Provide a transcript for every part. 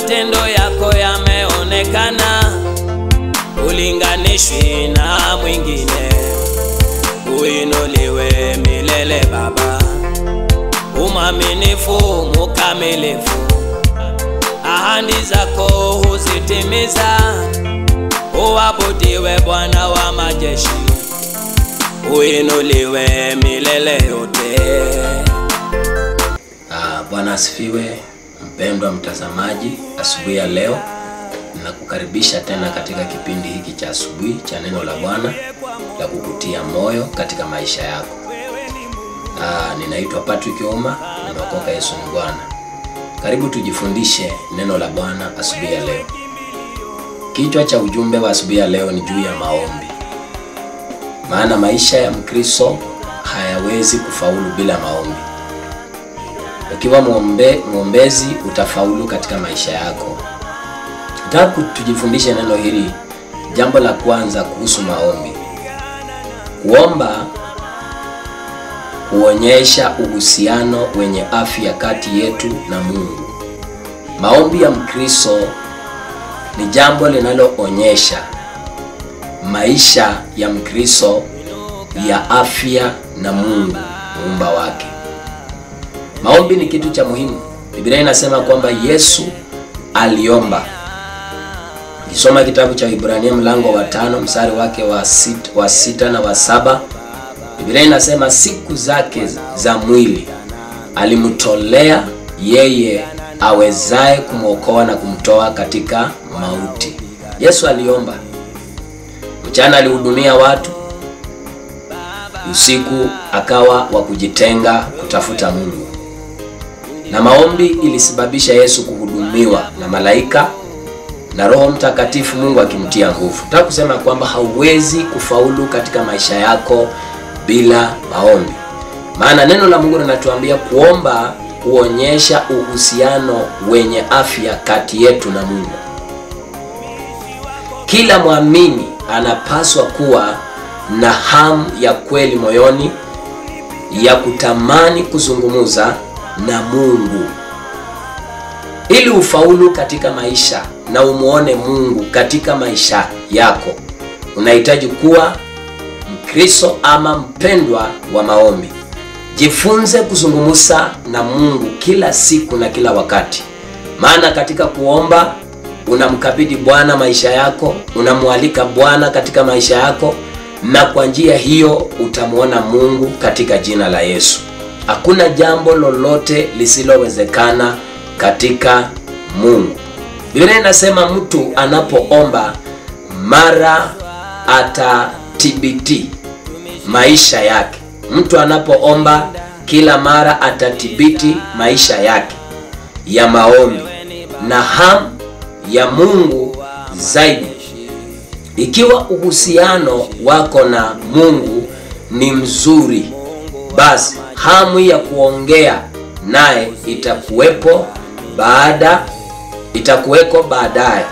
matendo yako yameonekana, ulinganishwi na mwingine. Uinuliwe milele Baba, umwaminifu mukamilifu, ahadi zako huzitimiza. Uabudiwe Bwana wa majeshi, uinuliwe milele yote. Ah, Bwana asifiwe. Mpendwa mtazamaji, asubuhi ya leo ninakukaribisha tena katika kipindi hiki cha asubuhi cha neno la Bwana la kukutia moyo katika maisha yako. Ah, ninaitwa Patrick Oma, nimeokoka Yesu ni Bwana. Karibu tujifundishe neno la Bwana asubuhi ya leo. Kichwa cha ujumbe wa asubuhi ya leo ni juu ya maombi, maana maisha ya Mkristo hayawezi kufaulu bila maombi. Ukiwa muombe, mwombezi utafaulu katika maisha yako. Nataka tujifundishe neno hili. Jambo la kwanza kuhusu maombi, kuomba huonyesha uhusiano wenye afya kati yetu na Mungu. Maombi ya Mkristo ni jambo linaloonyesha maisha ya Mkristo ya afya na Mungu muumba wake. Maombi ni kitu cha muhimu. Biblia inasema kwamba Yesu aliomba. Ukisoma kitabu cha Ibrania mlango wa tano mstari wake wa sita, wa sita na wa saba Biblia inasema siku zake za mwili alimtolea yeye awezaye kumwokoa na kumtoa katika mauti. Yesu aliomba. Mchana alihudumia watu, usiku akawa wa kujitenga kutafuta Mungu na maombi ilisababisha Yesu kuhudumiwa na malaika na Roho Mtakatifu, Mungu akimtia nguvu. Nataka kusema kwamba hauwezi kufaulu katika maisha yako bila maombi, maana neno la Mungu linatuambia kuomba huonyesha uhusiano wenye afya kati yetu na Mungu. Kila mwamini anapaswa kuwa na hamu ya kweli moyoni ya kutamani kuzungumza na Mungu. Ili ufaulu katika maisha na umuone Mungu katika maisha yako, unahitaji kuwa Mkristo ama mpendwa wa maombi. Jifunze kuzungumza na Mungu kila siku na kila wakati, maana katika kuomba unamkabidhi Bwana maisha yako, unamwalika Bwana katika maisha yako, na kwa njia hiyo utamwona Mungu katika jina la Yesu. Hakuna jambo lolote lisilowezekana katika Mungu. Biblia inasema mtu anapoomba mara atatibiti maisha yake. Mtu anapoomba kila mara atatibiti maisha yake ya maombi na hamu ya Mungu zaidi. Ikiwa uhusiano wako na Mungu ni mzuri, basi hamu ya kuongea naye itakuwepo baada itakuweko baadaye.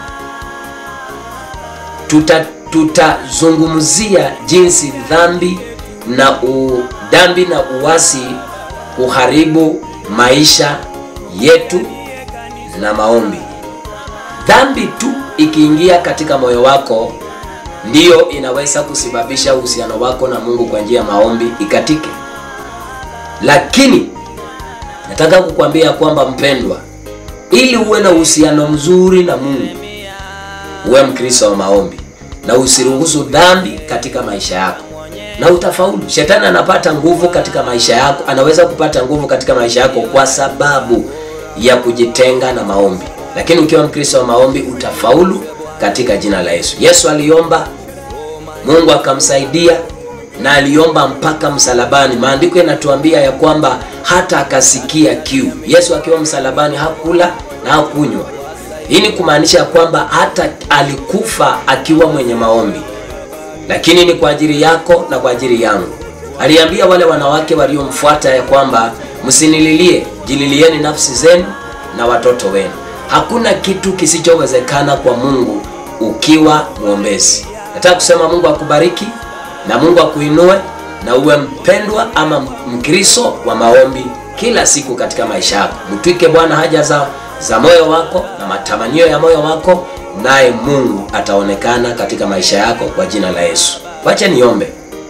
Tuta tutazungumzia jinsi dhambi na u, dhambi na uasi kuharibu maisha yetu na maombi. Dhambi tu ikiingia katika moyo wako ndiyo inaweza kusababisha uhusiano wako na Mungu kwa njia ya maombi ikatike. Lakini nataka kukwambia kwamba mpendwa, ili uwe na uhusiano mzuri na Mungu, uwe Mkristo wa maombi na usiruhusu dhambi katika maisha yako, na utafaulu. Shetani anapata nguvu katika maisha yako, anaweza kupata nguvu katika maisha yako kwa sababu ya kujitenga na maombi, lakini ukiwa Mkristo wa maombi utafaulu katika jina la Yesu. Yesu aliomba, Mungu akamsaidia na aliomba mpaka msalabani. Maandiko yanatuambia ya kwamba hata akasikia kiu. Yesu akiwa msalabani hakula na hakunywa. Hii ni kumaanisha kwamba hata alikufa akiwa mwenye maombi, lakini ni kwa ajili yako na kwa ajili yangu. Aliambia wale wanawake waliomfuata ya kwamba msinililie, jililieni nafsi zenu na watoto wenu. Hakuna kitu kisichowezekana kwa Mungu ukiwa mwombezi. Nataka kusema Mungu akubariki na Mungu akuinue na uwe mpendwa ama Mkristo wa maombi kila siku katika maisha yako. Mtwike Bwana haja za, za moyo wako na matamanio ya moyo wako, naye Mungu ataonekana katika maisha yako kwa jina la Yesu. Wacha niombe.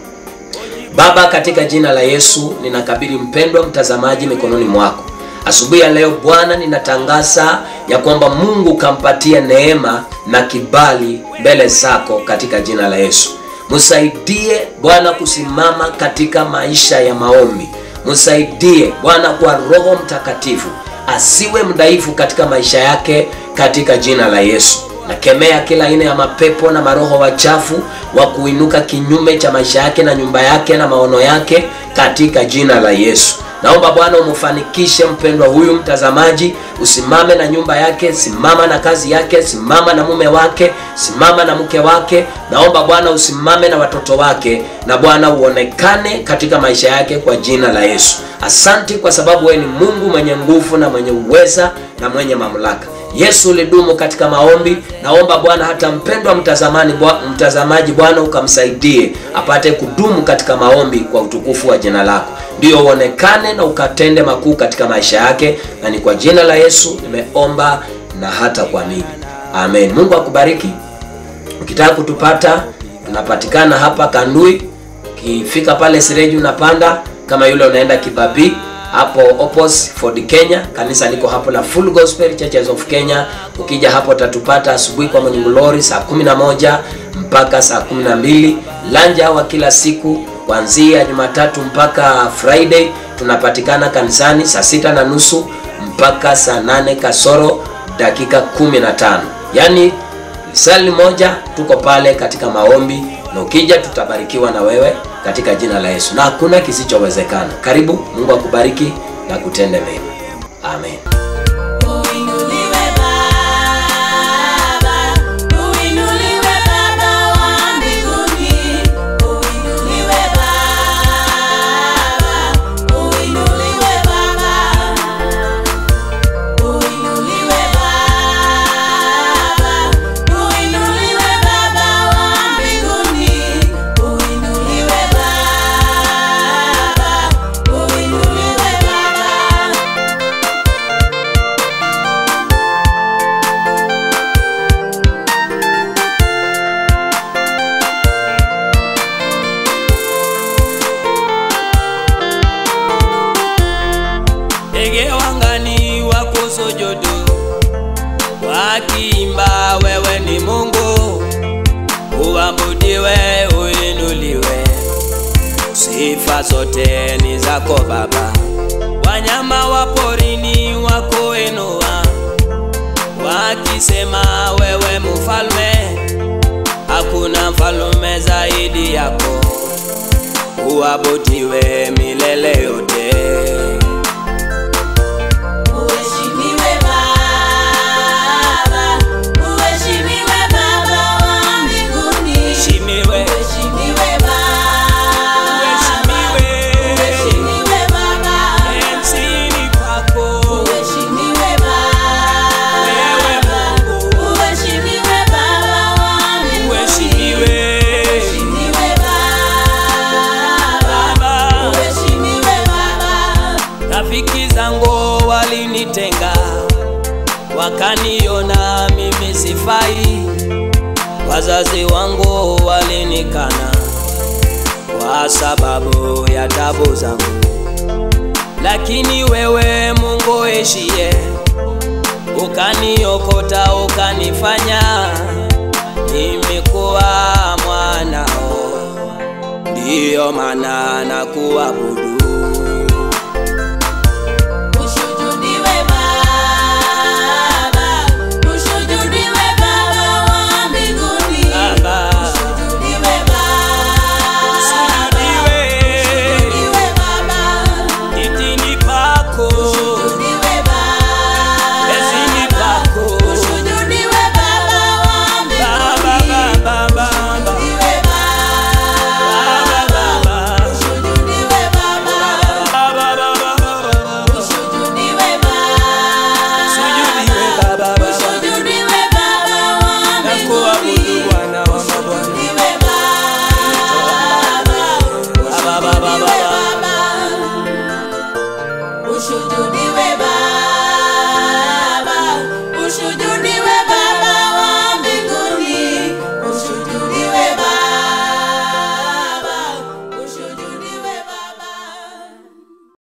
Baba, katika jina la Yesu ninakabidhi mpendwa mtazamaji mikononi mwako. Asubuhi ya leo Bwana, ninatangaza ya kwamba Mungu kampatia neema na kibali mbele zako katika jina la Yesu. Msaidie Bwana kusimama katika maisha ya maombi. Msaidie Bwana kwa Roho Mtakatifu asiwe mdhaifu katika maisha yake katika jina la Yesu. Nakemea kila aina ya mapepo na maroho wachafu wa kuinuka kinyume cha maisha yake na nyumba yake na maono yake katika jina la Yesu. Naomba Bwana umfanikishe mpendwa huyu mtazamaji, usimame na nyumba yake, simama na kazi yake, simama na mume wake, simama na mke wake. Naomba Bwana usimame na watoto wake, na Bwana uonekane katika maisha yake kwa jina la Yesu. Asanti kwa sababu wewe ni Mungu mwenye nguvu na mwenye uweza na mwenye mamlaka. Yesu ulidumu katika maombi. Naomba Bwana hata mpendwa mtazamani mtazamaji, Bwana ukamsaidie apate kudumu katika maombi kwa utukufu wa jina lako, ndio uonekane na ukatende makuu katika maisha yake, na ni kwa jina la Yesu nimeomba na hata kuamini, amen. Mungu akubariki. Ukitaka kutupata tunapatikana hapa Kandui, ukifika pale Sireji unapanda kama yule unaenda Kibabii hapo Opos Ford Kenya, kanisa liko hapo la Full Gospel Churches of Kenya. Ukija hapo utatupata asubuhi kwa Morning Glory saa 11 mpaka saa 12, lanja wa kila siku kuanzia Jumatatu mpaka Friday. Tunapatikana kanisani saa sita na nusu mpaka saa nane kasoro dakika 15, yaani sali moja tuko pale katika maombi, na ukija tutabarikiwa na wewe katika jina la Yesu, na hakuna kisichowezekana. Karibu, Mungu akubariki na kutende mema, amen. Uinuliwe Baba, uinuliwe Baba wa mbinguni, uinuliwe Baba, uinuliwe Baba, uinuliwe Baba, uinuliwe Baba wa mbinguni, uinuliwe Baba, uinuliwe Baba. ndege wangani wako sujudu wakiimba wewe ni Mungu, uabudiwe, uinuliwe, sifa zote ni zako Baba. Wanyama wa porini wako inua, wakisema wewe mfalme, hakuna mfalme zaidi yako, uabudiwe milele yote. Uheshimiwe Baba, uheshimiwe Baba wa mbinguni, Heshimiwe, uheshimiwe Baba, uheshimiwe, uheshimiwe Baba, enzini kwako uheshimiwe wewe Baba, Mungu, uheshimiwe Baba wa mbinguni, uheshimiwe uheshimiwe Baba, Baba. uheshimiwe Baba. Rafiki zangu walinitenga, wakaniona mimi sifai. Wazazi wangu walinikana kwa sababu ya tabu zangu, lakini wewe Mungu ishie, ukaniokota ukanifanya mimi kuwa mwanao, ndiyo maana nakuabudu. Ushujudiwe Baba, ushujudiwe Baba wa mbinguni, Baba. ushujudiwe Baba, Ushujudiwe. ushujudiwe Baba, Kitini pako, ushujudiwe ezini Baba, pako. ushujudiwe Baba wa Baba, mbinguni, Baba, Baba, ushujudiwe Baba, Baba, ushujudiwe Baba, Baba, Baba, ushujudiwe Sujudiwe Baba. Baba, Baba. Ushujudiwe Baba wa Nakuabudu mbinguni, Bwana wa mabwana. ushujudiwe Baba, Baba, Baba, ushujudiwe Baba. Baba, ushujudiwe Baba.